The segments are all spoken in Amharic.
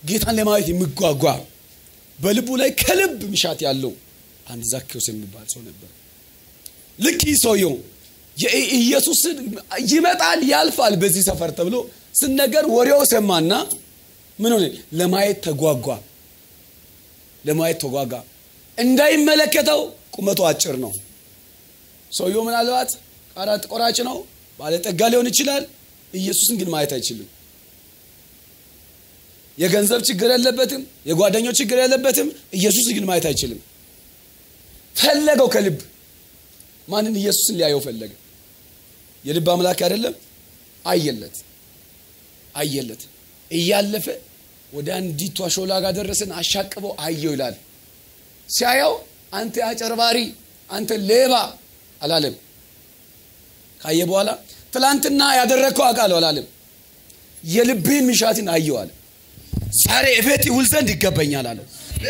ጌታን ለማየት የሚጓጓ በልቡ ላይ ከልብ ምሻት ያለው አንድ ዛኬዎስ የሚባል ሰው ነበር ልክ ይህ ሰውየው ኢየሱስን ይመጣል ያልፋል በዚህ ሰፈር ተብሎ ስነገር ወሬው ሰማና ምን ሆነ ለማየት ተጓጓ ለማየት ተጓጓ እንዳይመለከተው ቁመቱ አጭር ነው ሰውየው ምናልባት ቃራት ቆራጭ ነው ባለጠጋ ሊሆን ይችላል ኢየሱስን ግን ማየት አይችልም የገንዘብ ችግር የለበትም የጓደኞች ችግር የለበትም ኢየሱስ ግን ማየት አይችልም ፈለገው ከልብ ማንን ኢየሱስን ሊያየው ፈለገ የልብ አምላክ አይደለም አየለት አየለት እያለፈ ወደ አንዲቷ ሾላ ጋር ደረሰን አሻቅበው አየው ይላል ሲያየው አንተ አጨርባሪ አንተ ሌባ አላለም ካየ በኋላ ትላንትና ያደረግከው አውቃለሁ አላለም የልብህን ምሻትን አየው አለ ዛሬ እቤት ይውል ዘንድ ይገባኛል አለው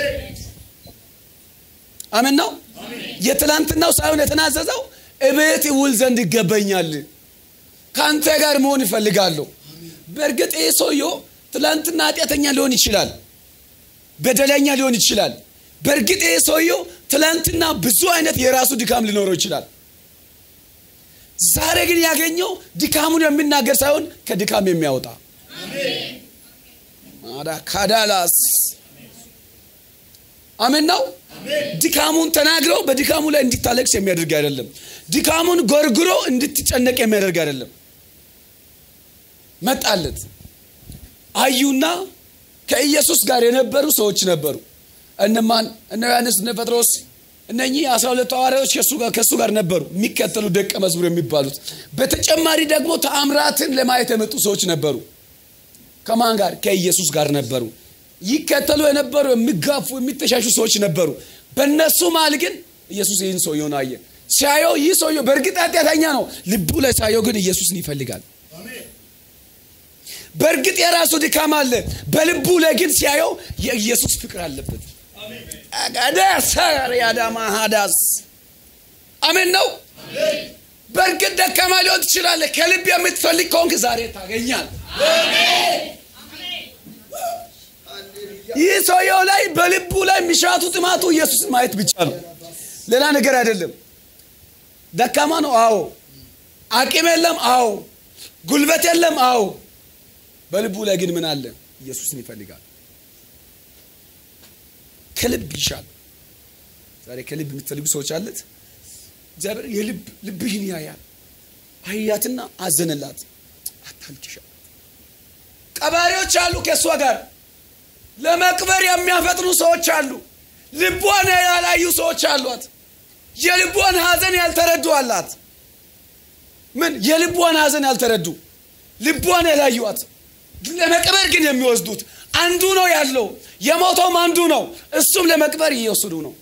አምን ነው የትላንትናው ሳይሆን የተናዘዘው እቤት ይውል ዘንድ ይገባኛል ከአንተ ጋር መሆን ይፈልጋለሁ በእርግጥ ይህ ሰውየው ትላንትና ኃጢአተኛ ሊሆን ይችላል በደለኛ ሊሆን ይችላል በእርግጥ ይህ ሰውየው ትላንትና ብዙ አይነት የራሱ ድካም ሊኖረው ይችላል ዛሬ ግን ያገኘው ድካሙን የሚናገር ሳይሆን ከድካም የሚያወጣ ካዳላስ አሜን ነው ድካሙን ተናግረው በድካሙ ላይ እንዲታለቅስ የሚያደርግ አይደለም ድካሙን ጎርግሮ እንድትጨነቅ የሚያደርግ አይደለም መጣለት አዩና ከኢየሱስ ጋር የነበሩ ሰዎች ነበሩ እነማን እነ ዮሐንስ እነ ጴጥሮስ እነኚህ አስራ ሁለቱ ሐዋርያዎች ከእሱ ጋር ነበሩ የሚከተሉ ደቀ መዝሙር የሚባሉት በተጨማሪ ደግሞ ተአምራትን ለማየት የመጡ ሰዎች ነበሩ ከማን ጋር ከኢየሱስ ጋር ነበሩ ይከተሉ የነበሩ የሚጋፉ የሚተሻሹ ሰዎች ነበሩ በእነሱ መሃል ግን ኢየሱስ ይህን ሰውየውን አየ ሲያየው ይህ ሰውየው በእርግጥ ኃጢአተኛ ነው ልቡ ላይ ሳየው ግን ኢየሱስን ይፈልጋል በእርግጥ የራሱ ድካም አለ በልቡ ላይ ግን ሲያየው የኢየሱስ ፍቅር አለበት ያዳማ ሀዳስ አሜን ነው በእርግጥ ደካማ ሊሆን ትችላለ ከልብ የምትፈልግ ከሆንክ ዛሬ ታገኛል ይህ ሰውየው ላይ በልቡ ላይ የሚሻቱ ጥማቱ ኢየሱስን ማየት ብቻ ነው ሌላ ነገር አይደለም ደካማ ነው አዎ አቂም የለም አዎ ጉልበት የለም አዎ በልቡ ላይ ግን ምን አለ ኢየሱስን ይፈልጋል ከልብ ይሻል ዛሬ ከልብ የምትፈልጉ ሰዎች አለት እግዚአብሔር የልብ ልብህን ያያል አህያትና አዘነላት አታልቅሻል ቀባሪዎች አሉ ከእሷ ጋር ለመቅበር የሚያፈጥኑ ሰዎች አሉ ልቧን ያላዩ ሰዎች አሏት የልቧን ሀዘን ያልተረዱ አላት ምን የልቧን ሀዘን ያልተረዱ ልቧን ያላዩት ለመቅበር ግን የሚወስዱት አንዱ ነው ያለው የሞተውም አንዱ ነው እሱም ለመቅበር እየወሰዱ ነው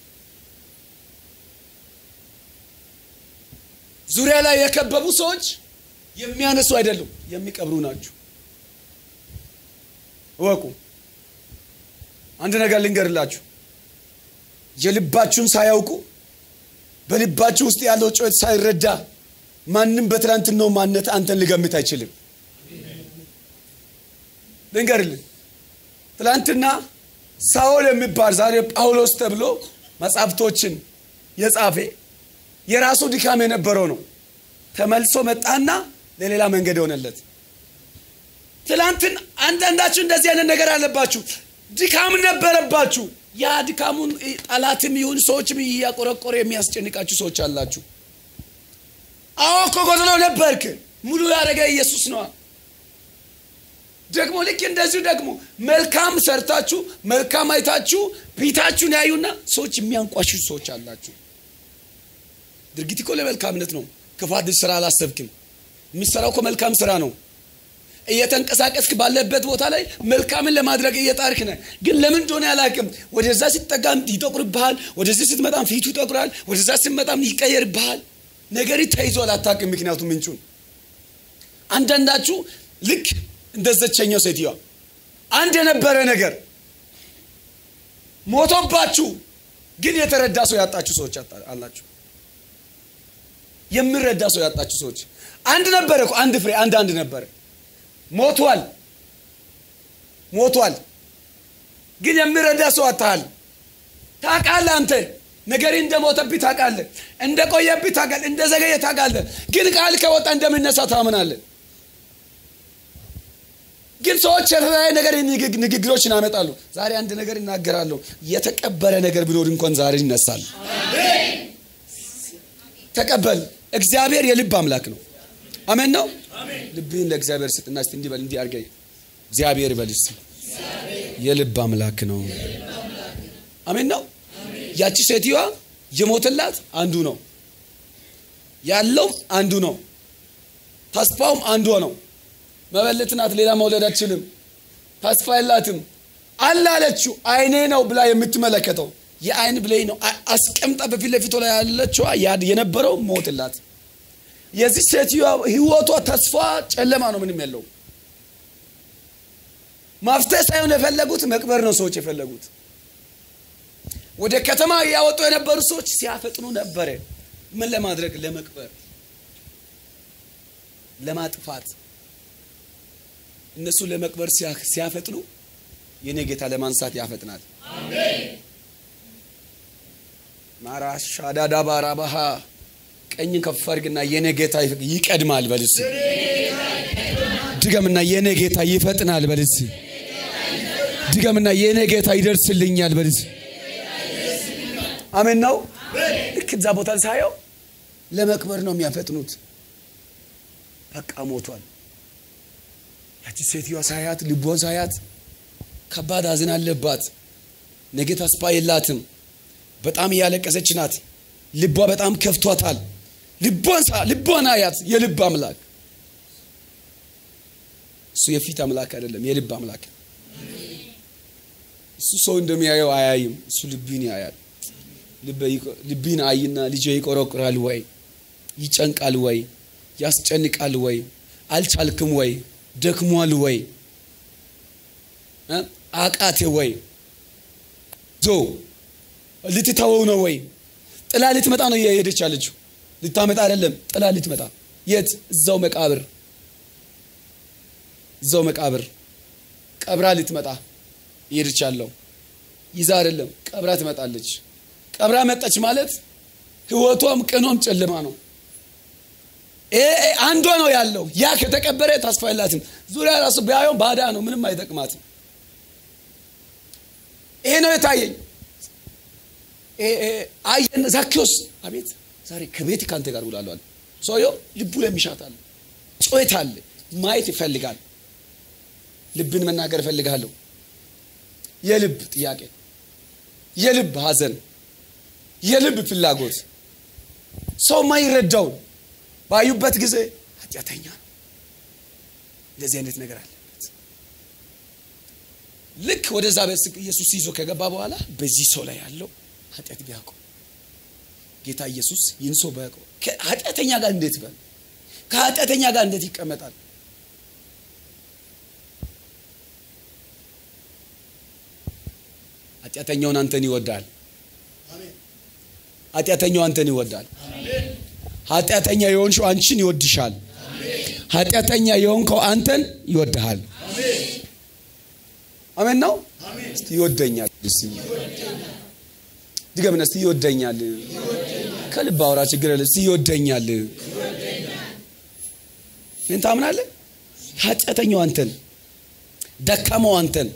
ዙሪያ ላይ የከበቡ ሰዎች የሚያነሱ አይደሉም የሚቀብሩ ናቸው እወቁ አንድ ነገር ልንገርላችሁ የልባችሁን ሳያውቁ በልባችሁ ውስጥ ያለው ጩኸት ሳይረዳ ማንም በትላንትናው ማነት አንተን ሊገምት አይችልም ልንገርልን ትላንትና ሳኦል የሚባል ዛሬ ጳውሎስ ተብሎ መጽሐፍቶችን የጻፌ የራሱ ድካም የነበረው ነው ተመልሶ መጣና ለሌላ መንገድ የሆነለት ትላንትን አንዳንዳችሁ እንደዚህ አይነት ነገር አለባችሁ ድካም ነበረባችሁ ያ ድካሙን ጠላትም ይሁን ሰዎችም እያቆረቆረ የሚያስጨንቃችሁ ሰዎች አላችሁ አዎ እኮ ጎድሎ ነበርክ ሙሉ ያደረገ ኢየሱስ ነዋ ደግሞ ልክ እንደዚሁ ደግሞ መልካም ሰርታችሁ መልካም አይታችሁ ፊታችሁን ያዩና ሰዎች የሚያንቋሽሹ ሰዎች አላችሁ ድርጊት እኮ ለመልካምነት ነው ክፋት ስራ አላሰብክም የሚሰራው እኮ መልካም ስራ ነው እየተንቀሳቀስክ ባለበት ቦታ ላይ መልካምን ለማድረግ እየጣርክ ነ ግን ለምን እንደሆነ ያላቅም ወደዛ ሲጠጋም ይጠቁርብሃል ወደዚህ ስትመጣም ፊቱ ይጠቁራል ወደዛ ስትመጣም ይቀየርብሃል ነገር ተይዟል አታቅም ምክንያቱም ምንጩን አንዳንዳችሁ ልክ እንደዘቸኛው ሴትዮዋ አንድ የነበረ ነገር ሞቶባችሁ ግን የተረዳ ሰው ያጣችሁ ሰዎች አላችሁ የሚረዳ ሰው ያጣችሁ ሰዎች አንድ ነበረ አንድ ፍሬ አንድ አንድ ነበረ ሞቷል ሞቷል ግን የሚረዳ ሰው አታሃል። ታውቃለህ አንተ ነገር እንደሞተብህ ታውቃለህ፣ እንደቆየብህ ታውቃለህ፣ እንደዘገየ ታውቃለህ። ግን ቃል ከወጣ እንደሚነሳ ታምናለህ። ግን ሰዎች የተለያየ ነገር ንግግሮችን ያመጣሉ። ዛሬ አንድ ነገር እናገራለሁ። የተቀበረ ነገር ቢኖር እንኳን ዛሬ ይነሳል። ተቀበል። እግዚአብሔር የልብ አምላክ ነው። አሜን ነው። ልብህን ለእግዚአብሔር ስጥና እስቲ እንዲህ በል እንዲህ አድርገህ እግዚአብሔር በል እስቲ የልብ አምላክ ነው። አሜን ነው። ያቺ ሴትዮዋ የሞተላት አንዱ ነው ያለው አንዱ ነው። ተስፋውም አንዱ ነው። መበለት ናት። ሌላ መውለድ አትችልም። ተስፋ የላትም። አለ አለችው። አይኔ ነው ብላ የምትመለከተው የአይን ብሌ ነው አስቀምጣ በፊት ለፊቷ ላይ ያለችዋ የነበረው ሞትላት። የዚህ ሴትዮዋ ህይወቷ ተስፋ ጨለማ ነው። ምንም የለው። ማፍትሄ ሳይሆን የፈለጉት መቅበር ነው ሰዎች የፈለጉት። ወደ ከተማ እያወጡ የነበሩ ሰዎች ሲያፈጥኑ ነበረ። ምን ለማድረግ? ለመቅበር፣ ለማጥፋት እነሱ ለመቅበር ሲያፈጥኑ የኔ ጌታ ለማንሳት ያፈጥናል። ማራሻዳዳ ባራባሃ ቀኝን ከፍ አድርግና የኔ ጌታ ይቀድማል በልስ ድገምና የኔ ጌታ ይፈጥናል በልስ ድገምና የኔ ጌታ ይደርስልኛል በልስ አሜን ነው። ልክ እዛ ቦታ ሳየው ለመቅበር ነው የሚያፈጥኑት። በቃ ሞቷል። ያቺ ሴትዮዋ ሳያት ልቧን ሳያት ከባድ ሐዘን አለባት። ነገ ተስፋ የላትም። በጣም እያለቀሰች ናት። ልቧ በጣም ከፍቷታል። ልቧን ልቧን አያት። የልብ አምላክ እሱ የፊት አምላክ አይደለም፣ የልብ አምላክ። እሱ ሰው እንደሚያየው አያይም። እሱ ልብን ያያል። ልብን አይና ልጄ ይቆረቁራል ወይ ይጨንቃል ወይ ያስጨንቃል ወይ አልቻልክም ወይ ደክሟል ወይ አቃቴ ወይ ዞ ልትተወው ነው ወይ ጥላ ልትመጣ ነው እየሄደች ያለችው ልታመጣ አይደለም ጥላ ልትመጣ የት እዛው መቃብር እዛው መቃብር ቀብራ ልትመጣ እየሄደች ያለው ይዛ አይደለም ቀብራ ትመጣለች ቀብራ መጣች ማለት ህይወቷም ቀኗም ጨለማ ነው አንዷ ነው ያለው ያ ከተቀበረ ተስፋ የላትም ዙሪያ ራሱ ቢያየው ባዳ ነው ምንም አይጠቅማትም ይሄ ነው የታየኝ አየን ዛኪዎስ አቤት ዛሬ ከቤት ከአንተ ጋር ውላለሁ አለ ሰውየው ልቡ ለሚሻት አለ ጮት አለ ማየት ይፈልጋል ልብን መናገር እፈልጋለሁ የልብ ጥያቄ የልብ ሀዘን የልብ ፍላጎት ሰው ማይረዳውን ባዩበት ጊዜ ኃጢአተኛ ነው እንደዚህ አይነት ነገር አለበት ልክ ወደዛ ቤት ኢየሱስ ይዞ ከገባ በኋላ በዚህ ሰው ላይ ያለው ኃጢአት ቢያውቀው ጌታ ኢየሱስ ይህን ሰው ቢያውቀው ከኃጢአተኛ ጋር እንዴት ይበል ከኃጢአተኛ ጋር እንዴት ይቀመጣል ኃጢአተኛውን አንተን ይወዳል ኃጢአተኛው አንተን ይወዳል ኃጢአተኛ የሆንሽው አንቺን ይወድሻል ኃጢአተኛ የሆንከው አንተን ይወድሃል አሜን ነው እስቲ ይወደኛል እስቲ ድገምና እስቲ ይወደኛል ከልብ አውራ ችግር የለ እስቲ ይወደኛል ምን ታምናለህ ኃጢአተኛው አንተን ደካማው አንተን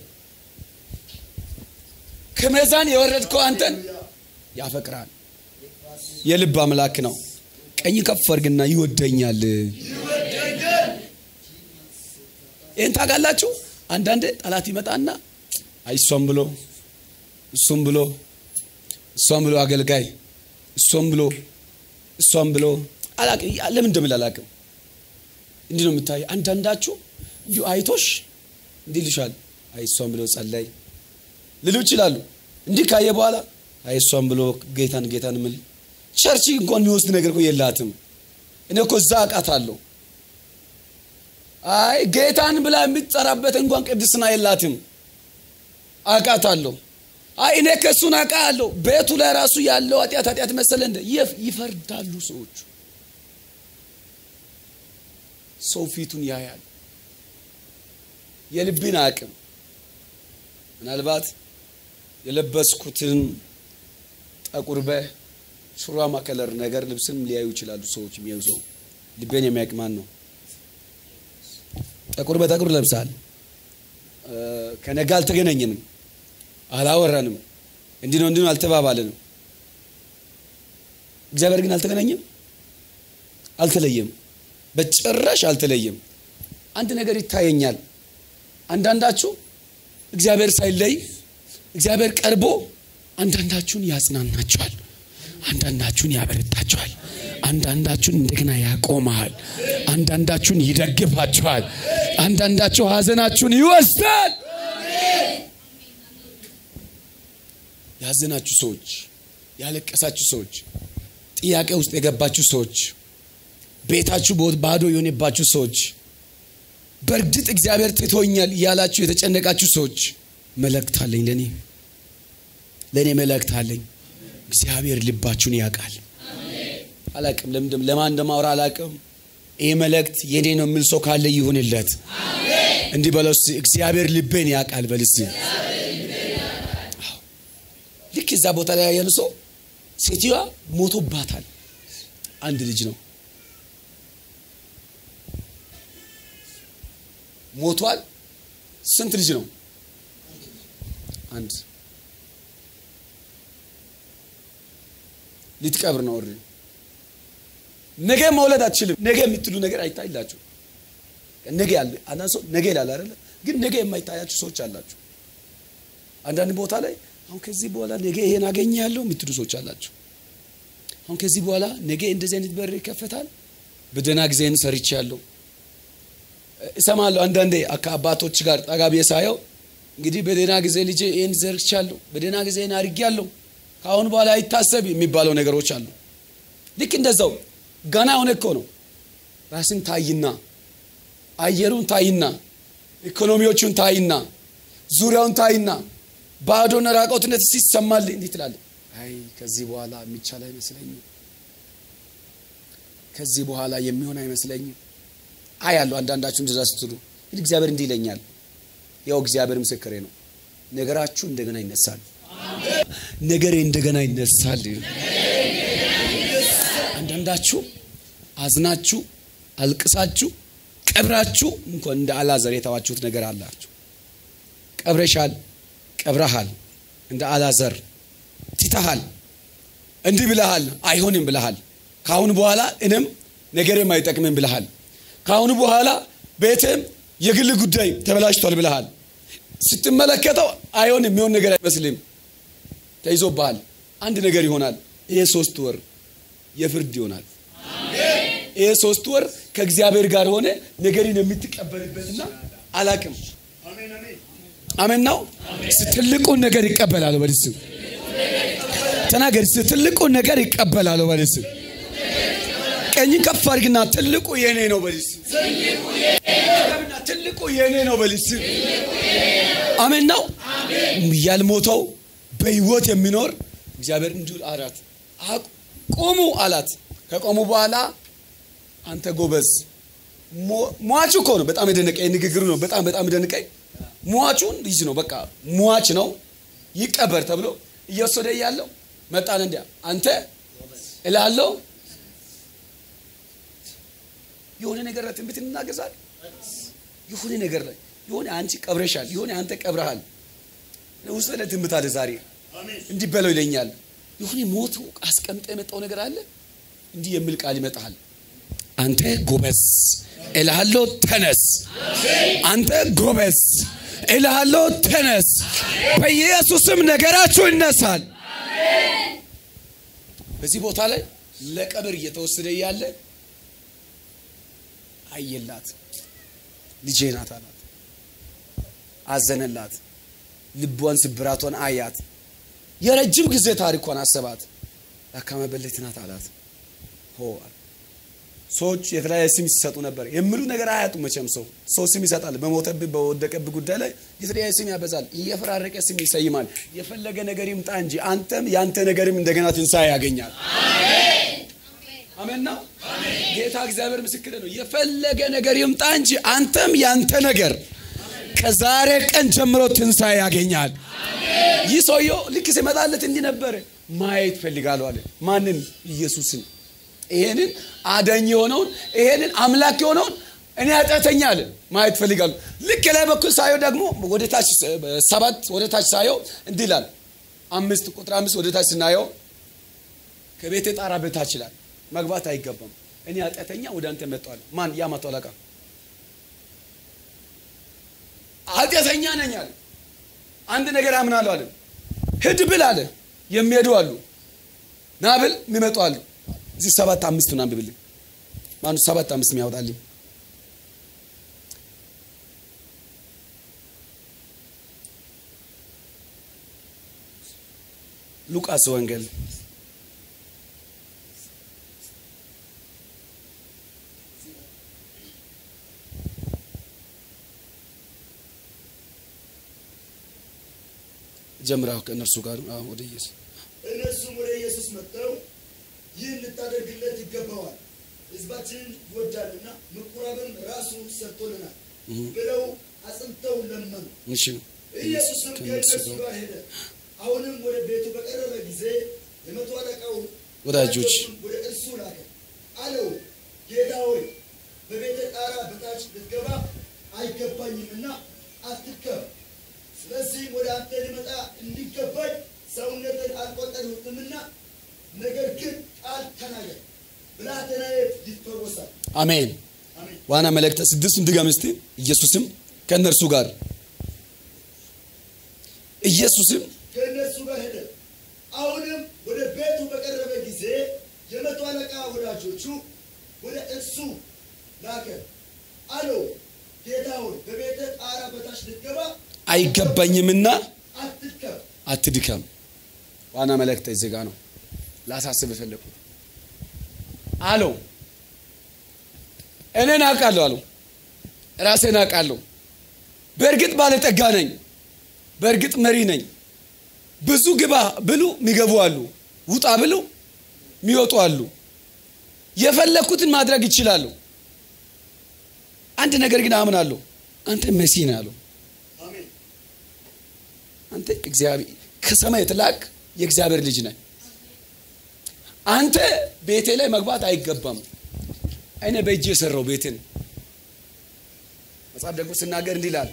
ከመዛን የወረድከው አንተን ያፈቅራል የልብ አምላክ ነው ቀኝ ከፍ አድርግና ይወደኛል ይህን ታውቃላችሁ አንዳንድ ጠላት ይመጣና እሷም ብሎ እሱም ብሎ እሷም ብሎ አገልጋይ እሷም ብሎ እሷም ብሎ ለምን እንደምል አላቅም እንዲህ ነው የምታይ አንዳንዳችሁ እንዲሁ አይቶሽ እንዲህ ልሻል አይ እሷም ብሎ ጸላይ ልሉ ይችላሉ እንዲህ ካየ በኋላ አይ እሷም ብሎ ጌታን ጌታን ምል ቸርች እንኳን የሚወስድ ነገር እኮ የላትም እኔ እኮ እዛ አውቃታለሁ አይ ጌታን ብላ የምትጠራበት እንኳን ቅድስና የላትም አውቃታለሁ አይ እኔ ከእሱን አውቃለሁ ቤቱ ላይ ራሱ ያለው ኃጢአት ኃጢአት መሰለ እንደ ይፈርዳሉ ሰዎቹ ሰው ፊቱን ያያል የልብን አቅም ምናልባት የለበስኩትን ጠቁር በሹራማ ከለር ነገር ልብስንም ሊያዩ ይችላሉ ሰዎች የሚያዩ ሰው ልቤን የሚያውቅ ማን ነው? ጠቁር በጠቁር ለብሳል። ከነጋ አልተገናኘንም፣ አላወራንም፣ እንዲህ ነው እንዲህ ነው አልተባባልንም። እግዚአብሔር ግን አልተገናኘም፣ አልተለየም፣ በጭራሽ አልተለየም። አንድ ነገር ይታየኛል። አንዳንዳችሁ እግዚአብሔር ሳይለይ እግዚአብሔር ቀርቦ አንዳንዳችሁን ያጽናናችኋል፣ አንዳንዳችሁን ያበረታችኋል፣ አንዳንዳችሁን እንደገና ያቆመሃል፣ አንዳንዳችሁን ይደግፋችኋል፣ አንዳንዳችሁ ሀዘናችሁን ይወስዳል። ያዘናችሁ ሰዎች፣ ያለቀሳችሁ ሰዎች፣ ጥያቄ ውስጥ የገባችሁ ሰዎች፣ ቤታችሁ ባዶ የሆነባችሁ ሰዎች፣ በእርግጥ እግዚአብሔር ትቶኛል እያላችሁ የተጨነቃችሁ ሰዎች መልእክት አለኝ። ለእኔ ለእኔ መልእክት አለኝ። እግዚአብሔር ልባችሁን ያውቃል። አላቅም ለምንድም ለማን እንደማውራ አላቅም። ይህ መልእክት የኔ ነው የሚል ሰው ካለ ይሁንለት። እንዲህ በለው እስኪ እግዚአብሔር ልቤን ያውቃል በል እስኪ። ልክ እዛ ቦታ ላይ ያሉ ሰው ሴትዮዋ ሞቶባታል። አንድ ልጅ ነው ሞቷል። ስንት ልጅ ነው? አንድ ልትቀብር ነው። ኦልሬዲ ነገ መውለድ አትችልም። ነገ የምትሉ ነገር አይታይላችሁ። ነገ ያለ አንዳንድ ሰው ነገ ይላል አይደለ? ግን ነገ የማይታያችሁ ሰዎች አላችሁ። አንዳንድ ቦታ ላይ አሁን ከዚህ በኋላ ነገ ይሄን አገኛለሁ የምትሉ ሰዎች አላችሁ። አሁን ከዚህ በኋላ ነገ እንደዚህ አይነት በር ይከፈታል፣ በደህና ጊዜን ሰርቻለሁ እሰማለሁ። አንዳንዴ ከአባቶች ጋር ጠጋ ብዬ ሳየው እንግዲህ በደህና ጊዜ ልጄ ይህን ዘርቻለሁ፣ በደህና ጊዜ ይህን አድርጌያለሁ፣ ከአሁን በኋላ አይታሰብ የሚባለው ነገሮች አሉ። ልክ እንደዛው ገና የሆነ እኮ ነው። ራስን ታይና፣ አየሩን ታይና፣ ኢኮኖሚዎቹን ታይና፣ ዙሪያውን ታይና፣ ባዶና ራቆትነት ሲሰማል እንዲህ ትላለህ፣ አይ ከዚህ በኋላ የሚቻል አይመስለኝም፣ ከዚህ በኋላ የሚሆን አይመስለኝም። አይ ያለው አንዳንዳችሁ እንደዛ ስትሉ ግን እግዚአብሔር እንዲህ ይለኛል። ያው እግዚአብሔር ምስክሬ ነው። ነገራችሁ እንደገና ይነሳል። ነገሬ እንደገና ይነሳል። አንዳንዳችሁ አዝናችሁ አልቅሳችሁ ቀብራችሁ እንኳን እንደ አላዘር የተዋችሁት ነገር አላችሁ። ቀብረሻል፣ ቀብረሃል፣ እንደ አላዘር ትተሃል፣ እንዲህ ብለሃል፣ አይሆንም ብለሃል። ከአሁን በኋላ እኔም ነገሬም አይጠቅምም ብለሃል። ከአሁኑ በኋላ ቤትም የግል ጉዳይ ተበላሽቷል ብለሃል። ስትመለከተው አይሆን የሚሆን ነገር አይመስልም። ተይዞብሃል። አንድ ነገር ይሆናል። ይሄ ሶስት ወር የፍርድ ይሆናል። ይሄ ሶስት ወር ከእግዚአብሔር ጋር ሆነ ነገርን የምትቀበልበትና አላቅም። አሜን ነው። ትልቁን ነገር ይቀበላል። በልስ ተናገር። ትልቁን ነገር ይቀበላል። በልስ ቀኝ ከፍ አድርግና ትልቁ የኔ ነው በልስ። ትልቁ የኔ ነው በልስ። አሜን ነው። ያልሞተው በህይወት የሚኖር እግዚአብሔር እንዲሁ አላት። ቆሙ አላት። ከቆሙ በኋላ አንተ ጎበዝ ሟቹ እኮ ነው። በጣም የደነቀኝ ንግግሩ ነው። በጣም በጣም የደነቀኝ ሟቹን ልጅ ነው። በቃ ሟች ነው ይቀበር ተብሎ እየወሰደ እያለው መጣን። እንዲያ አንተ እላለሁ የሆነ ነገር ላይ ትንቢት እንናገዛል። የሆነ ነገር ላይ የሆነ አንቺ ቀብረሻል፣ የሆነ አንተ ቀብረሃል። ውስጥ ላይ ትንቢት አለ። ዛሬ እንዲህ በለው ይለኛል። የሆነ ሞቱ አስቀምጠ የመጣው ነገር አለ። እንዲህ የሚል ቃል ይመጣል። አንተ ጎበዝ እልሃለሁ ተነስ። አንተ ጎበዝ እልሃለሁ ተነስ። በኢየሱስም ነገራችሁ ይነሳል። በዚህ ቦታ ላይ ለቀብር እየተወሰደ እያለ አየላት። ልጄ ናት አላት። አዘነላት። ልቧን ስብራቷን አያት። የረጅም ጊዜ ታሪኳን አሰባት። ላካመ በለት ናት አላት። ሆ ሰዎች የተለያየ ስም ሲሰጡ ነበር። የሚሉ ነገር አያጡም። መቼም ሰው ሰው ስም ይሰጣል። በሞተብህ በወደቀብህ ጉዳይ ላይ የተለያየ ስም ያበዛል። እየፈራረቀ ስም ይሰይማል። የፈለገ ነገር ይምጣ እንጂ አንተም ያንተ ነገርም እንደገና ትንሣኤ ያገኛል። አሜን ነው። ጌታ እግዚአብሔር ምስክር ነው። የፈለገ ነገር ይምጣ እንጂ አንተም ያንተ ነገር ከዛሬ ቀን ጀምሮ ትንሣኤ ያገኛል። ይህ ሰውየው ልክ ሲመጣለት እንዲህ ነበረ። ማየት ፈልጋለሁ አለ። ማንን? ኢየሱስን። ይሄንን አዳኝ የሆነውን ይሄንን አምላክ የሆነውን እኔ ኃጢአተኛ አለ ማየት ፈልጋለሁ። ልክ ላይ በኩል ሳየው ደግሞ ወደ ታች ሰባት ወደ ታች ሳየው እንዲህ ይላል። አምስት ቁጥር አምስት ወደ ታች ስናየው ከቤቴ ጣራ በታች ይላል መግባት አይገባም። እኔ ኃጢአተኛ ወደ አንተ መጥቷል። ማን? ያ መቶ አለቃ ኃጢአተኛ ነኝ አለ። አንድ ነገር አምናለሁ አለ። ሂድ ብል አለ። የሚሄዱ አሉ፣ ና ብል የሚመጡ አሉ። እዚህ ሰባት አምስት ምናምን ብልኝ ማኑ ሰባት አምስት የሚያወጣልኝ ሉቃስ ወንጌል ጀምራው ከእነርሱ ጋር አዎ፣ ወደ ኢየሱስ እነርሱም ወደ ኢየሱስ መጥተው ይህን ልታደርግለት ይገባዋል፣ ሕዝባችንን ይወዳልና ምኩራብም ራሱ ሰርቶልናል ብለው አጽንተው ለመኑ። እሺ ኢየሱስም ከእነርሱ ከእነርሱ ጋር ጋር ሄደ። አሁንም ወደ ቤቱ በቀረበ ጊዜ የመቶ አለቃው ወዳጆች ወደ እርሱ ላከ። አለው ጌታ ሆይ በቤተ ጣራ በታች ልትገባ አይገባኝምና አትከብ። ስለዚህም ወደ አንተ ሊመጣ እንዲገባኝ ሰውነትን አልቆጠርሁትምና ነገር ግን ቃል ተናገር፣ ብላቴናዬ ይፈወሳል። አሜን። አሜን። ዋና መልእክተ ስድስቱን ድገም እስቲ። ኢየሱስም ከእነርሱ ጋር ኢየሱስም ከእነርሱ ጋር ሄደ። አሁንም ወደ ቤቱ በቀረበ ጊዜ የመቶ አለቃ ወዳጆቹ ወደ እርሱ ላከ። አለው ጌታ ሆይ በቤተ ጣራ በታች ልትገባ አይገባኝምና አትርከብ። አትድከም። ዋና መልእክተ እዚህ ጋ ነው ላሳስብ የፈለኩት አለው። እኔን አውቃለሁ አለው። ራሴን አውቃለሁ። በእርግጥ ባለጠጋ ነኝ። በእርግጥ መሪ ነኝ። ብዙ ግባ ብሉ የሚገቡ አሉ። ውጣ ብሉ የሚወጡ አሉ። የፈለግኩትን ማድረግ ይችላሉ። አንድ ነገር ግን አምናለሁ። አንተ መሲህ ነህ አለው። አሜን። አንተ እግዚአብሔር ከሰማይ የተላክ የእግዚአብሔር ልጅ ነህ። አንተ ቤቴ ላይ መግባት አይገባም። እኔ በእጅ የሰራው ቤትን መጽሐፍ ደግሞ ስናገር እንዲህ ይላል፣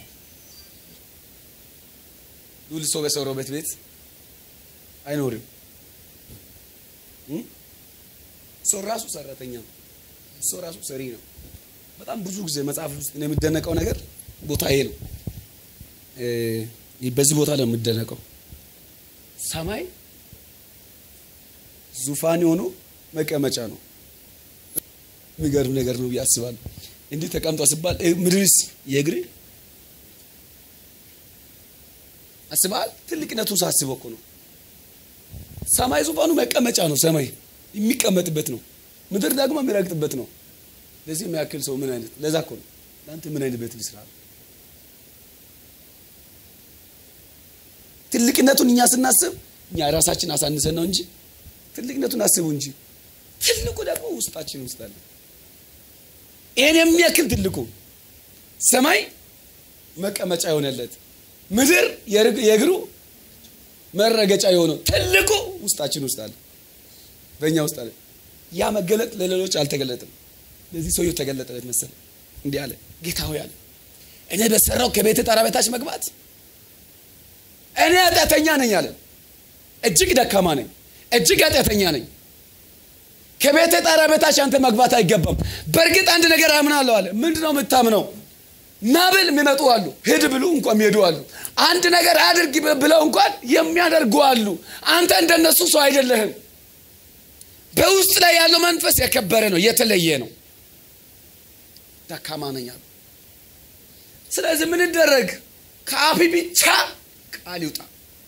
ሉል ሰው በሰራው ቤት ቤት አይኖርም። እም? ሰው ራሱ ሰራተኛ ነው። ሰው ራሱ ሰሪ ነው። በጣም ብዙ ጊዜ መጽሐፍ ውስጥ እኔ የሚደነቀው ነገር ቦታ ይሄ ነው። እ በዚህ ቦታ ላይ የምደነቀው ሰማይ ዙፋን የሆኑ መቀመጫ ነው። የሚገርም ነገር ነው ብዬ አስባለሁ። እንዲህ ተቀምጧ ሲባል እ ምድርስ የእግር አስበሃል? ትልቅነቱን ሳስበው እኮ ነው። ሰማይ ዙፋኑ መቀመጫ ነው። ሰማይ የሚቀመጥበት ነው። ምድር ደግሞ የሚረግጥበት ነው። ለዚህ የሚያክል ሰው ምን አይነት ለዛ እኮ ነው ለአንተ ምን አይነት ቤት ልስራ ትልቅነቱን እኛ ስናስብ እኛ ራሳችን አሳንሰን ነው እንጂ ትልቅነቱን አስቡ እንጂ ትልቁ ደግሞ ውስጣችን ውስጥ አለ። ይህን የሚያክል ትልቁ ሰማይ መቀመጫ የሆነለት ምድር የእግሩ መረገጫ የሆነው ትልቁ ውስጣችን ውስጥ አለ፣ በእኛ ውስጥ አለ። ያ መገለጥ ለሌሎች አልተገለጥም። ለዚህ ሰውየው ተገለጠለት መሰለ። እንዲህ አለ፣ ጌታ ሆይ አለ እኔ በሰራው ከቤት ጣራ በታች መግባት እኔ ኃጢአተኛ ነኝ አለ። እጅግ ደካማ ነኝ፣ እጅግ ኃጢአተኛ ነኝ። ከቤተ ጣራ በታች አንተ መግባት አይገባም። በእርግጥ አንድ ነገር አምናለሁ አለ። ምንድን ነው የምታምነው? ና ብል የሚመጡ አሉ፣ ሂድ ብሉ እንኳን የሚሄዱ አሉ። አንድ ነገር አድርግ ብለው እንኳን የሚያደርጉ አሉ። አንተ እንደነሱ ሰው አይደለህም። በውስጥ ላይ ያለው መንፈስ የከበረ ነው፣ የተለየ ነው። ደካማ ነኝ አሉ። ስለዚህ ምን ይደረግ? ከአፊ ብቻ ቃል ይውጣ።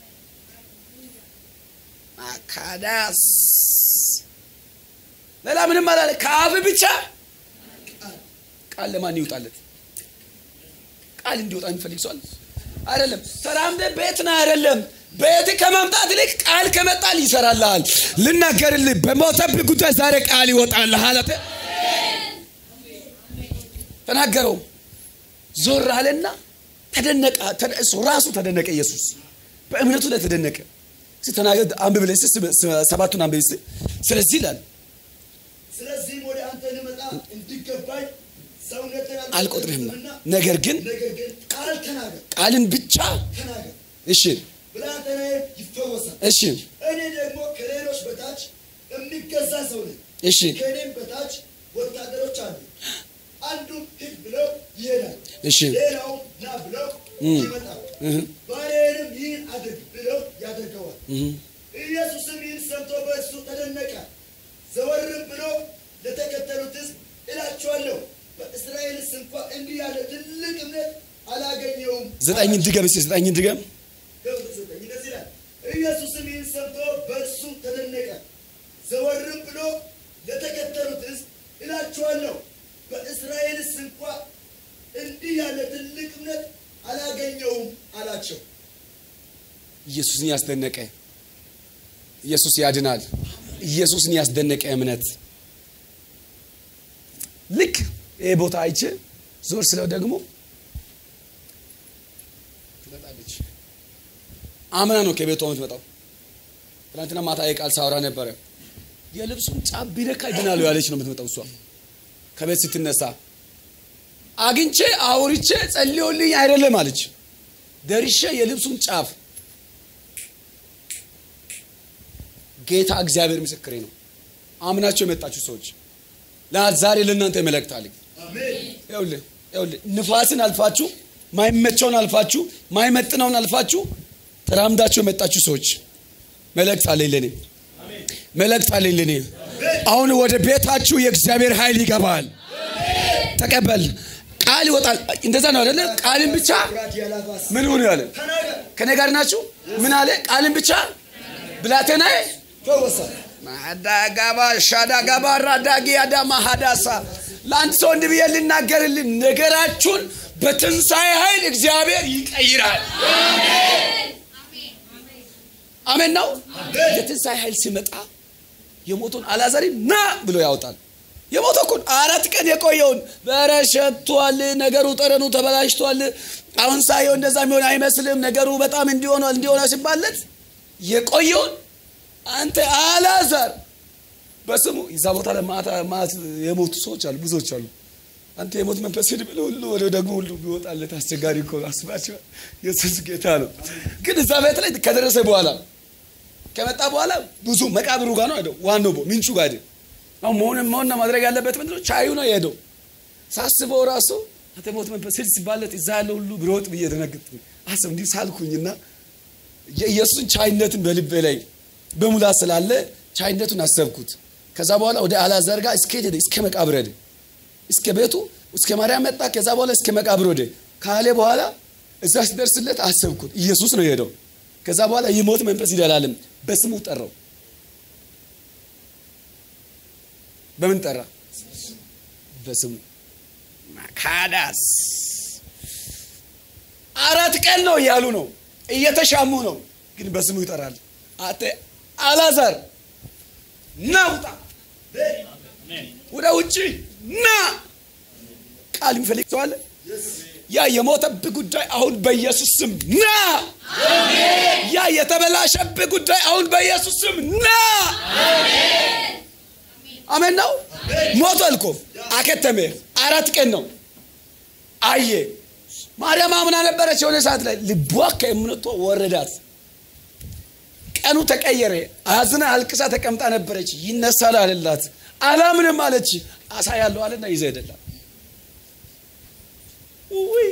አካዳስ ሌላ ምንም አላለ። ከአፍ ብቻ ቃል ለማን ይውጣለት? ቃል እንዲወጣ የሚፈልግ ሰው አለ? አይደለም። ተራምደ ቤት ነህ አይደለም። ቤት ከመምጣት ይልቅ ቃል ከመጣል ይሰራልሃል። ልናገርልህ፣ በሞተብህ ጉዳይ ዛሬ ቃል ይወጣልሃል። አለ ተናገረው። ዞር አለና ተደነቀ። እሱ ራሱ ተደነቀ። ኢየሱስ በእምነቱ ላይ ተደነቀ እስኪ ተናገር አንብብ ላይ እስኪ ሰባቱን አንብብ እስኪ ስለዚህ ይላል ስለዚህም ወደ አንተ ልመጣ እንዲገባኝ ሰውነትን አልቆጥርህምና አልቆጥርህምና ነገር ግን ነገር ግን ቃል ተናገር ቃልን ብቻ ተናገር እሺ ብላቴናዬ ይፈወሳል እሺ እኔ ደግሞ ከሌሎች በታች የሚገዛ ሰው ነኝ እሺ ከእኔም በታች ወታደሮች አሉ አንዱም ሂድ ብለው ይሄዳል እሺ ሌላውም ና ብለው እም። ይመጣል እህ ባሪያዬንም ይህን አድርግ ብለው ያደርገዋል እህ ኢየሱስም ይህን ሰምቶ በእርሱ ተደነቀ ዘወርም ብሎ ለተከተሉት ሕዝብ እላችኋለሁ በእስራኤልስ እንኳ እንዲህ ያለ ትልቅ እምነት አላገኘውም ዘጠኝን ድገም እስኪ ዘጠኝን ድገም ገብቶ ዘጠኝ እንደዚህ ይላል ኢየሱስም ይህን ሰምቶ በእርሱ ተደነቀ ዘወርም ብሎ ለተከተሉት ሕዝብ እላችኋለሁ በእስራኤልስ እንኳ እንዲህ ያለ ትልቅ እምነት አላገኘውም አላቸው ኢየሱስን ያስደነቀ ኢየሱስ ያድናል ኢየሱስን ያስደነቀ እምነት ልክ ይህ ቦታ አይቼ ዞር ስለው ደግሞ ትመጣለች አምና ነው ከቤቷ የምትመጣው ትናንትና ማታ የቃል ሳወራ ነበረ የልብሱን ጫፍ ቢነካ ይድናሉ ያለች ነው የምትመጣው እሷ ከቤት ስትነሳ አግኝቼ አውርቼ ጸልዮልኝ አይደለም አለች ደርሼ የልብሱን ጫፍ ጌታ እግዚአብሔር ምስክሬ ነው አምናቸው የመጣችሁ ሰዎች ዛሬ ለእናንተ መልእክት አለኝ አሜን ይኸውልህ ይኸውልህ ንፋስን አልፋችሁ ማይመቸውን አልፋችሁ ማይመጥነውን አልፋችሁ ተራምዳችሁ የመጣችሁ ሰዎች መልእክት አለኝ ለኔ መልእክት አለኝ ለኔ አሁን ወደ ቤታችሁ የእግዚአብሔር ኃይል ይገባል ተቀበል ቃል ይወጣል እንደዛ ነው አይደለ ቃልን ብቻ ኩራት ያላፋስ ምን ሆኑ ያለ ተናገር ከኔ ጋር ናችሁ ምን አለ ቃልን ብቻ ብላቴናዬ ፈወሳል ማዳጋባ ሻዳጋባ ራዳጊ አዳማ ሀዳሳ ለአንድ ሰው እንዲህ ብዬ ልናገርልን ነገራችሁን በትንሣኤ ኃይል እግዚአብሔር ይቀይራል አሜን ነው የትንሣኤ ኃይል ሲመጣ የሞቱን አላዛሪ ና ብሎ ያወጣል የሞተው እኮ አራት ቀን የቆየውን በረሸቷል ነገሩ ጠረኑ ተበላሽቷል አሁን ሳየው እንደዛ የሚሆን አይመስልም ነገሩ በጣም እንዲሆኗል እንዲሆነ ሲባለት የቆየውን አንተ አላዛር በስሙ እዛ ቦታ ላይ ማታ ማት የሞቱ ሰዎች አሉ ብዙዎች አሉ አንተ የሞት መንፈስ ሂድ ብለህ ሁሉ ወደ ደግሞ ሁሉ ቢወጣለት አስቸጋሪ እኮ ነው። አስባችኋል ኢየሱስ ጌታ ነው ግን እዛ ቤት ላይ ከደረሰ በኋላ ከመጣ በኋላ ብዙ መቃብሩ ጋር ነው ሄደው ዋናው ቦ- ምንጩ ጋር ሄደ አሁን መሆን መሆንና ማድረግ ያለበት ምንድን ነው ቻዩ ነው የሄደው ሳስበው ራሱ አንተ የሞት መንፈስ ሂድ ሲባለት እዛ ያለ ሁሉ ብሮጥ ብዬ ደነግጥኩ አስብ እንዲህ ሳልኩኝና የኢየሱስን ቻይነትን በልቤ ላይ በሙላት ስላለ ቻይነቱን አሰብኩት ከዛ በኋላ ወደ አላዛር ጋር እስከ ሄደ እስከ መቃብር ሄደ እስከ ቤቱ እስከ ማርያም መጣ ከዛ በኋላ እስከ መቃብር ወደ ካለ በኋላ እዛ ሲደርስለት አሰብኩት ኢየሱስ ነው የሄደው ከዛ በኋላ የሞት መንፈስ ይደላልም በስሙ ጠራው በምን ጠራ በስሙ ማካዳስ አራት ቀን ነው እያሉ ነው እየተሻሙ ነው ግን በስሙ ይጠራል አተ አላዛር ና ውጣ ወደ ውጭ ና ቃል የሚፈልግ ሰው አለ ያ የሞተብህ ጉዳይ አሁን በኢየሱስ ስም ና ያ የተበላሸብህ ጉዳይ አሁን በኢየሱስ ስም ና አሜን ነው ሞቷል እኮ አከተመ አራት ቀን ነው አየ ማርያም አምና ነበረች የሆነ ሰዓት ላይ ልቧ ከእምነቷ ወረዳት ቀኑ ተቀየረ አዝና አልቅሳ ተቀምጣ ነበረች ይነሳል አለላት አላምንም አለች አሳ ያለው አለና ይዘ ሄደላት ውይ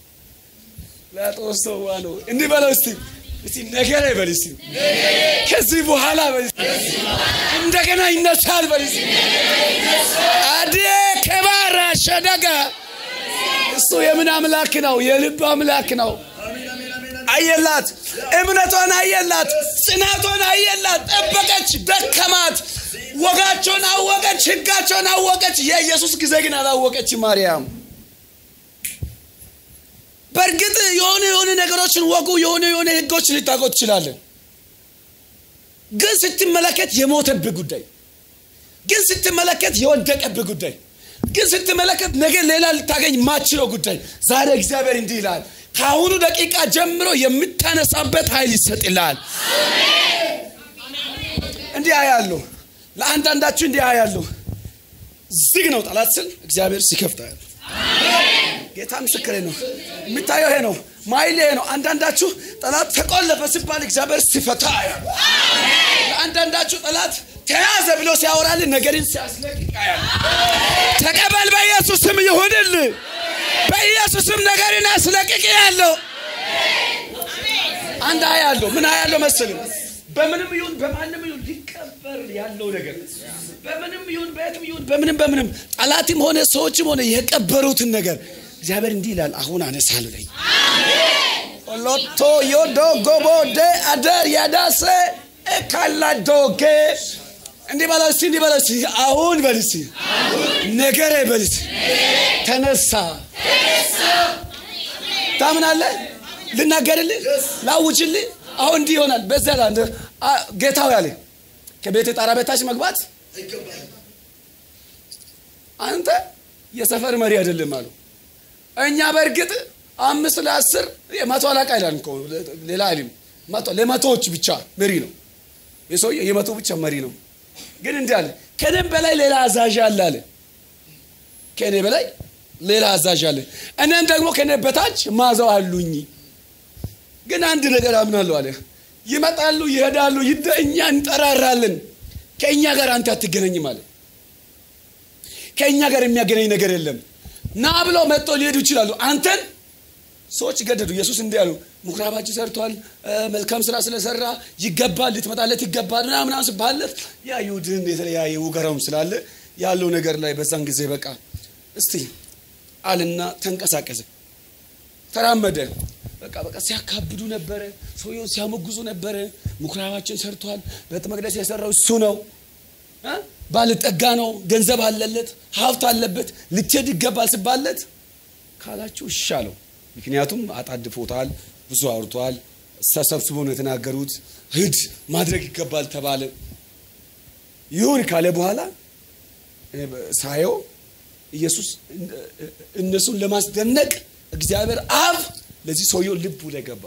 ላጦስ ዋ ነው እንዲህ በለው እስቲ እስቲ ነገረ በል እስቲ ከዚህ በኋላ በል እስቲ እንደገና ይነሳል በል እስቲ አዴ ከባራ ሸደጋ እሱ የምን አምላክ ነው የልብ አምላክ ነው አየላት እምነቷን አየላት ጽናቷን አየላት ጠበቀች ደከማት ወጋቸውን አወቀች ህጋቸውን አወቀች የኢየሱስ ጊዜ ግን አላወቀች ማርያም በእርግጥ የሆነ የሆነ ነገሮችን ወጉ የሆነ የሆነ ህጎችን ልታውቀው ትችላለን ግን ስትመለከት የሞተብህ ጉዳይ ግን ስትመለከት የወደቀብህ ጉዳይ ግን ስትመለከት ነገ ሌላ ልታገኝ ማችለው ጉዳይ ዛሬ እግዚአብሔር እንዲህ ይላል ከአሁኑ ደቂቃ ጀምሮ የምታነሳበት ኃይል ይሰጥልሃል። እንዲህ አያለሁ። ለአንዳንዳችሁ እንዲህ አያለሁ። ዝግ ነው ጠላት ስል እግዚአብሔር ሲከፍት አያለሁ። ጌታ ምስክሬ ነው። የሚታየው ይሄ ነው። ማይል ይሄ ነው። አንዳንዳችሁ ጠላት ተቆለፈ ሲባል እግዚአብሔር ሲፈታ አያለሁ። ለአንዳንዳችሁ ጠላት ተያዘ ብሎ ሲያወራልን ነገርን ሲያስለቅቅ አያለሁ። ተቀበል። በኢየሱስ ስም ይሁንልህ። በኢየሱስ ስም ነገርን አስለቅቅ ያለው አንድ አያለሁ። ምን አያለሁ መሰልም በምንም ይሁን በማንም ይሁን ሊቀበር ያለው ነገር በምንም ይሁን በየትም ይሁን በምንም በምንም ጠላትም ሆነ ሰዎችም ሆነ የቀበሩትን ነገር እግዚአብሔር እንዲህ ይላል፣ አሁን አነሳለሁ ለኝ ሎቶ ዮዶ ጎቦ ደ አደር ያዳሰ ካላዶጌ እንዲህ በለው እስቲ እንዲህ በለው እስቲ አሁን በል እስቲ ነገሬ በል እስቲ ተነሳ። ታምናለህ? ልናገርልህ፣ ላውጅልህ። አሁን እንዲህ ይሆናል። በዛ ላይ አንተ ጌታው ያለ ከቤት ጣራ በታች መግባት አይገባህም። አንተ የሰፈር መሪ አይደለም አሉ። እኛ በእርግጥ አምስት ለአስር የመቶ አለቃ ይላል እኮ ሌላ አይልም። መቶ ለመቶዎች ብቻ መሪ ነው የሰውዬ የመቶ ብቻ መሪ ነው። ግን እንዲህ አለ፣ ከእኔም በላይ ሌላ አዛዥ አለ አለ። ከእኔ በላይ ሌላ አዛዥ አለ፣ እኔም ደግሞ ከእኔ በታች ማዘው አሉኝ። ግን አንድ ነገር አምናለሁ አለ። ይመጣሉ፣ ይሄዳሉ፣ ይደ እኛ እንጠራራለን። ከእኛ ጋር አንተ አትገናኝም አለ። ከእኛ ጋር የሚያገናኝ ነገር የለም። ና ብለው መጥተው ሊሄዱ ይችላሉ። አንተን ሰዎች ገደዱ። ኢየሱስ እንዲህ ያሉ ምኩራባችን ሰርቷል፣ መልካም ስራ ስለሰራ ይገባል፣ ልትመጣለት ይገባል ምናምን ምናምን ስባለት ያ ይሁድን የተለያየ ውገራውም ስላለ ያለው ነገር ላይ በዛን ጊዜ በቃ እስቲ አልና ተንቀሳቀሰ፣ ተራመደ። በቃ በቃ ሲያካብዱ ነበረ፣ ሰውየውን ሲያሞግዙ ነበረ። ምኩራባችን ሰርቷል፣ ቤተ መቅደስ የሰራው እሱ ነው እ ባለጠጋ ነው፣ ገንዘብ አለለት፣ ሀብት አለበት፣ ልትሄድ ይገባል ስባለት ካላችሁ እሺ አለው። ምክንያቱም አጣድፎታል፣ ብዙ አውርቷል፣ ተሰብስቦ ነው የተናገሩት። ሂድ ማድረግ ይገባል ተባለ። ይሁን ካለ በኋላ ሳየው ኢየሱስ እነሱን ለማስደነቅ እግዚአብሔር አብ ለዚህ ሰውየው ልቡ ላይ ገባ።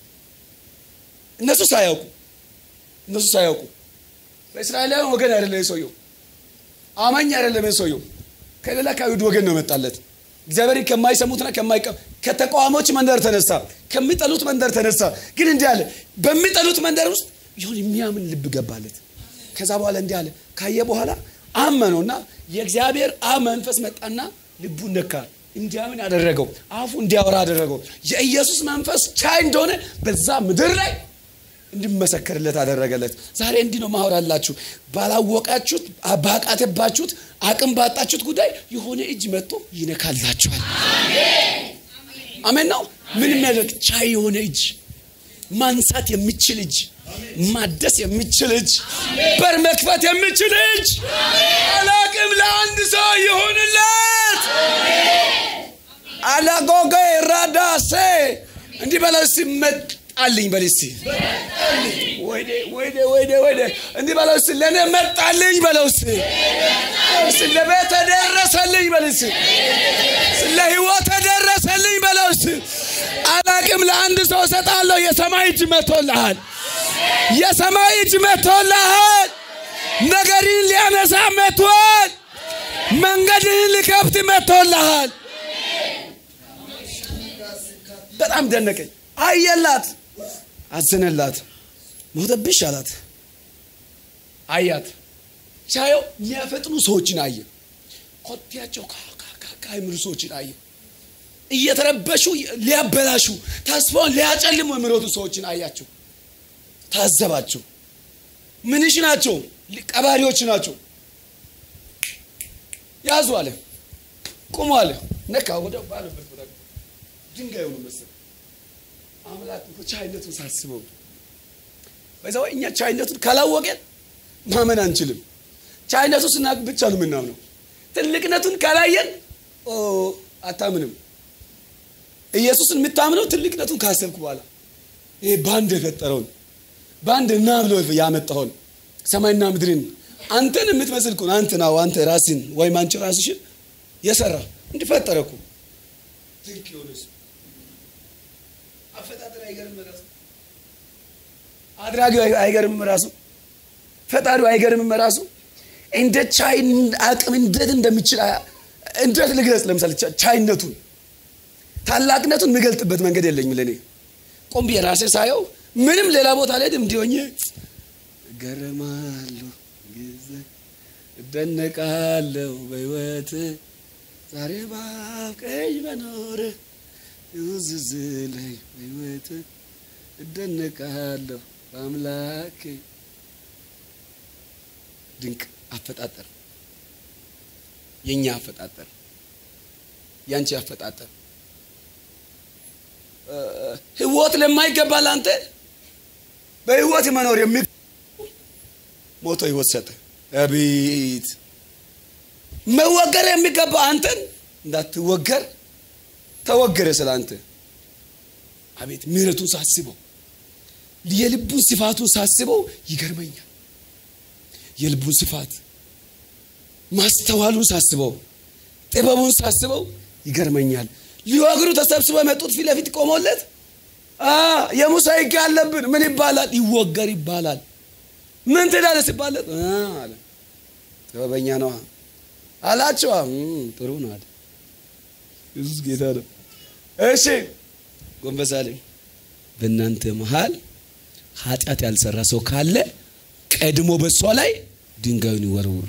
እነሱ ሳያውቁ እነሱ ሳያውቁ በእስራኤላውያን ወገን አይደለም የሰውየው አማኝ አይደለም የሰውየው ከሌላ ከአይሁድ ወገን ነው መጣለት። እግዚአብሔርን ከማይሰሙትና ከማይቀ ከተቃዋሞች መንደር ተነሳ፣ ከሚጠሉት መንደር ተነሳ። ግን እንዲህ አለ፣ በሚጠሉት መንደር ውስጥ ይሁን የሚያምን ልብ ገባለት። ከዛ በኋላ እንዲህ አለ፣ ካየ በኋላ አመነውና የእግዚአብሔር አብ መንፈስ መጣና ልቡን ነካ፣ እንዲያምን አደረገው፣ አፉ እንዲያወራ አደረገው። የኢየሱስ መንፈስ ቻይ እንደሆነ በዛ ምድር ላይ እንዲመሰከርለት አደረገለት። ዛሬ እንዲህ ነው ማወራላችሁ። ባላወቃችሁት ባቃተባችሁት አቅም ባጣችሁት ጉዳይ የሆነ እጅ መጥቶ ይነካላችኋል። አሜን ነው። ምን የሚያደርግ ቻይ የሆነ እጅ፣ ማንሳት የሚችል እጅ፣ ማደስ የሚችል እጅ፣ በር መክፈት የሚችል እጅ። አላቅም ለአንድ ሰው ይሁንለት። አላጎገ ራዳሴ እንዲህ በለው እስኪ መጣልኝ በል እስኪ ወይኔ ወይኔ ወይኔ ወይኔ እንዲህ በለው እስኪ ለእኔ መጣልኝ በለው እስኪ እስኪ ለቤት ደረሰልኝ በል እስኪ ለህይወት ደረሰልኝ በለው እስኪ አላቅም ለአንድ ሰው እሰጣለሁ የሰማይ እጅ መጥቶልሃል የሰማይ እጅ መጥቶልሃል ነገርን ሊያነሳ መጥቷል መንገድህን ሊከፍት መጥቶልሃል በጣም ደነቀኝ አየላት አዘነላት ሞተብሽ አላት አያት ቻየው የሚያፈጥኑ ሰዎችን አየ ኮቴያቸው ካካ የሚሉ ሰዎችን አየ እየተረበሹ ሊያበላሹ ተስፋውን ሊያጨልሙ የሚሮጡ ሰዎችን አያቸው ታዘባቸው ምንሽ ናቸው ቀባሪዎች ናቸው ያዙ አለ ቁሙ አለ ነካ ወደ ባለበት ቦታ ድንጋይ ሆኖ መሰለ አምላክ ቻይነቱን ሳስበው በዛ እኛ ቻይነቱን ካላወቀን ማመን አንችልም። ቻይነቱ ስናቅ ብቻ ነው የምናምነው። ትልቅነቱን ካላየን አታምንም። ኢየሱስን የምታምነው ትልቅነቱን ካሰብክ በኋላ ይሄ በአንድ የፈጠረውን በአንድ እና ብሎ ያመጣውን ሰማይና ምድርን አንተን የምትመስል እኮ አንተ ናው አንተ ራስን ወይም አንቺ ራስሽን የሰራ እንዲፈጠረ እኮ ትልቅ የሆነ አፈጣጠር አይገርም ራሱ አድራጊው አይገርምም ራሱ ፈጣሪው አይገርምም ራሱ እንደ ቻይ አቅም እንዴት እንደሚችል እንዴት ልግለጽ ለምሳሌ ቻይነቱን ታላቅነቱን የምገልጥበት መንገድ የለኝም ለእኔ ቆም ብዬ ራሴ ሳየው ምንም ሌላ ቦታ ላይ እንዲሆኝ እገረማለሁ ጊዜ እደነቃለሁ በህይወት ዛሬ ባብቀኝ መኖር ይውዝዝለኝ በህይወት እደነቃለሁ በአምላኬ ድንቅ አፈጣጠር የእኛ አፈጣጠር ያንቺ አፈጣጠር ህይወት ለማይገባ ለአንተ በህይወት መኖር የሚ ሞቶ ህይወት ሰጠ አቤት መወገር የሚገባ አንተን እንዳትወገር ተወገረ ስለ አንተ አቤት ምህረቱን ሳስበው የልቡን ስፋቱን ሳስበው ይገርመኛል የልቡን ስፋት ማስተዋሉን ሳስበው ጥበቡን ሳስበው ይገርመኛል ሊወግሩ ተሰብስበው የመጡት ፊት ለፊት ቆሞለት የሙሳ ህግ አለብን ምን ይባላል ይወገር ይባላል ምን ትዳለ ሲባለት አለ ጥበበኛ ነዋ አላቸዋ ጥሩ ነው አለ ኢየሱስ ጌታ ነው እሺ ጎንበስ አለኝ በእናንተ መሃል ኃጢአት ያልሰራ ሰው ካለ ቀድሞ በሷ ላይ ድንጋዩን ይወርውር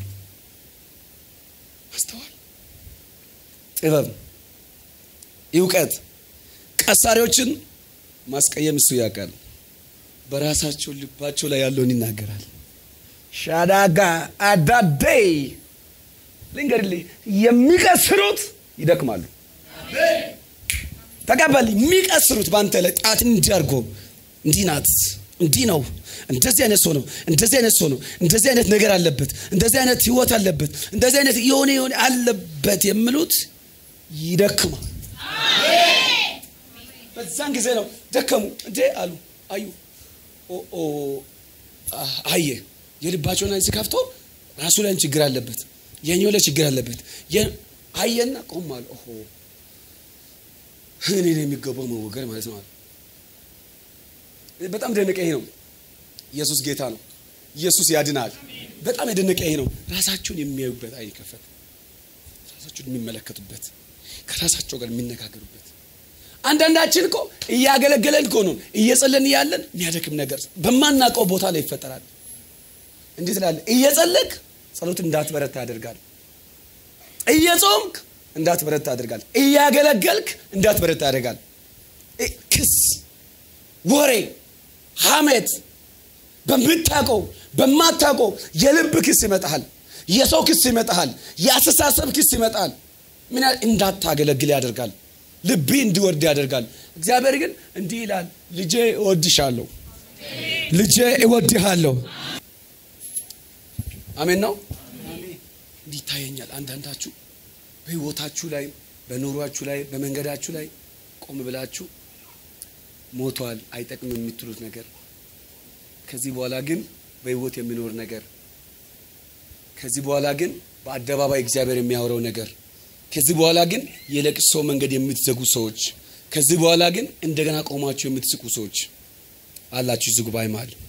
ማስተዋል ጥበብ እውቀት ቀሳሪዎችን ማስቀየም እሱ ያውቃል በራሳቸው ልባቸው ላይ ያለውን ይናገራል ሻዳጋ አዳደይ ልንገድልህ የሚቀስሩት ይደክማሉ ተቀበል የሚቀስሩት በአንተ ላይ ጣትን እንዲያርጎ እንዲህ ናት እንዲህ ነው እንደዚህ አይነት ሰው ነው እንደዚህ አይነት ሰው ነው እንደዚህ አይነት ነገር አለበት እንደዚህ አይነት ህይወት አለበት እንደዚህ አይነት የሆነ የሆነ አለበት የሚሉት ይደክማል በዛን ጊዜ ነው ደከሙ እንዴ አሉ አዩ አየ የልባቸውን አይን ከፍቶ ራሱ ላይ ችግር አለበት የኛው ላይ ችግር አለበት አየና ቆም አለ ኦሆ እኔ ነው የሚገባው መወገር ማለት ነው በጣም ደነቀ ይሄ ነው ኢየሱስ ጌታ ነው ኢየሱስ ያድናል በጣም የደነቀ ይሄ ነው ራሳቸውን የሚያዩበት አይን ከፈት ራሳቸውን የሚመለከቱበት ከራሳቸው ጋር የሚነጋገሩበት አንዳንዳችን እኮ እያገለገለን እኮ ነው እየጸለን እያለን የሚያደክም ነገር በማናውቀው ቦታ ላይ ይፈጠራል እንዴት ላለ እየጸለቅ ጸሎት እንዳትበረታ ያደርጋል እየጾምክ እንዳትበረታ ያደርጋል እያገለገልክ እንዳትበረታ ያደርጋል ክስ ወሬ ሐሜት በምታውቀው በማታውቀው የልብ ክስ ይመጣል የሰው ክስ ይመጣል የአስተሳሰብ ክስ ይመጣል ምን ያህል እንዳታገለግል ያደርጋል ልቢ እንዲወርድ ያደርጋል እግዚአብሔር ግን እንዲህ ይላል ልጄ እወድሻለሁ ልጄ እወድሃለሁ አሜን ነው እንዲህ ይታየኛል አንዳንዳችሁ በህይወታችሁ ላይ በኑሯችሁ ላይ በመንገዳችሁ ላይ ቆም ብላችሁ ሞቷል አይጠቅም የምትሉት ነገር ከዚህ በኋላ ግን በህይወት የሚኖር ነገር ከዚህ በኋላ ግን በአደባባይ እግዚአብሔር የሚያወራው ነገር ከዚህ በኋላ ግን የለቅሶ መንገድ የምትዘጉ ሰዎች ከዚህ በኋላ ግን እንደገና ቆማችሁ የምትስቁ ሰዎች አላችሁ እዚህ ጉባኤ መሃል